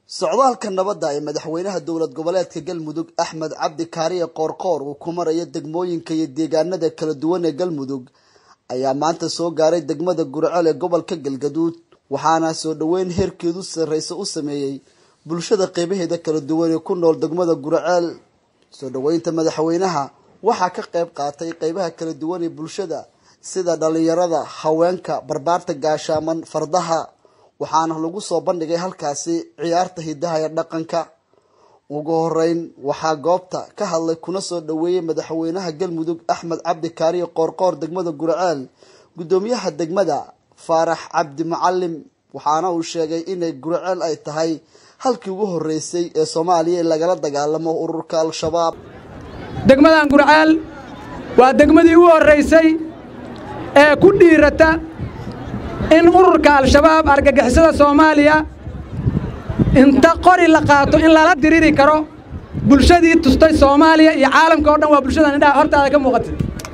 socdaalka nabadda ee madaxweynaha dowlad goboleedka galmudug axmed cabdi kaariye qoorqoor uu ku marayo degmooyinka iyo deegaanada kala duwan ee galmudug ayaa maanta soo gaaray degmada gurceel ee gobolka galgaduud waxaana soo dhoweyn heerkeedu sarreysa u sameeyey bulshada qeybaheeda kala duwan ee ku nool degmada gurceel soo dhoweynta madaxweynaha waxaa ka qayb qaatay qeybaha kala duwan ee bulshada sida dhalinyarada haweenka barbaarta gaashaaman fardaha waxaana lagu soo bandhigay halkaasi ciyaarta hidaha ee dhaqanka ugu horeyn waxaa goobta ka hadlay kuna soo dhoweeyey madaxweynaha galmudug axmed cabdi kaariye qoorqoor degmada gurceel guddoomiyaha degmada faarax cabdi macalim waxaana uu sheegay inay gurceel ay tahay halkii ugu horeysay ee soomaaliya lagala dagaalamo ururka al-shabaab degmadan gurceel waa degmadii ugu horraysay ee ku dhiirata in ururka al-shabaab argagixisada soomaaliya inta qori la qaato in lala diriri karo bulshadii tustay soomaaliya iyo caalamka oo dhan waa bulshadan indhaha hortaada ka muuqatay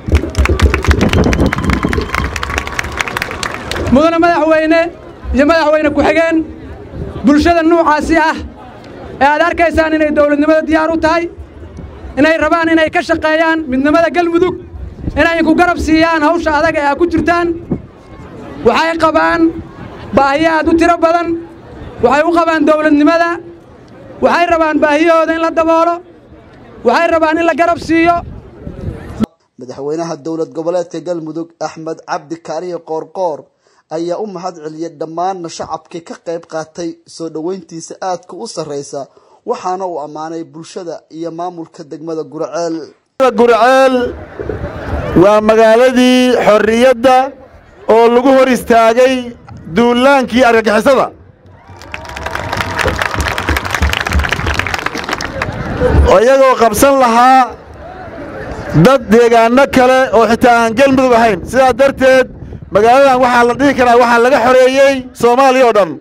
mudane madaxweyne iyo madaxweyne ku-xigeen bulshada nuucaasi ah ee aad arkaysaan inay dawladnimada diyaar u tahay inay rabaan inay ka shaqeeyaan midnimada galmudug inay ku garab siiyaan hawsha adag ee aad ku jirtaan waxay qabaan baahiyo aad u tiro badan waxay u qabaan dawladnimada waxay rabaan baahiyahooda in la daboolo waxay rabaan in la garab siiyo madaxweynaha dowlad goboleedka galmudug axmed cabdi kaariye qoorqoor ayaa u mahad celiyey dhammaanna shacabkii ka qayb qaatay soo dhoweyntiisa aadka u sarreysa waxaana uu ammaanay bulshada iyo maamulka degmada gurceel gurceel waa magaaladii xorriyadda oo lagu hor istaagay duulaankii argagixisada iyagoo qabsan lahaa dad deegaanno kale oo xitaa aan galmudug ahayn sidaa darteed magaaladan waxaa la dhihi karaa waxaa laga xoreeyey soomaaliya oo dhan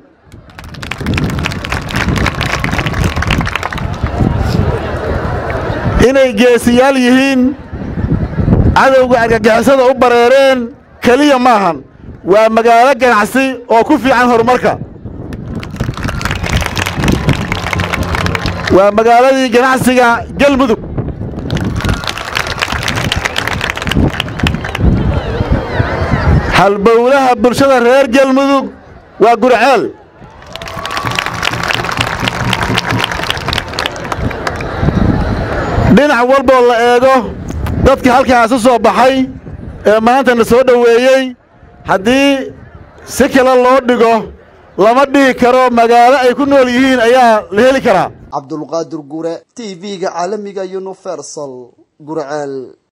inay geesiyaal yihiin cadowga argagixisada u bareereen keliya maahan waa magaalo ganacsi oo ku fiican horumarka waa magaaladii ganacsiga galmudug halbowlaha bulshada reer galmudug waa gurceel dhinac walboo la eego dadka halkaas u soo baxay ee maantana soo dhoweeyey haddii si kale loo dhigo lama dhihi karo magaalo ay ku nool yihiin ayaa la heli karaa cabdulqaadir gure t v-ga caalamiga universal gurceel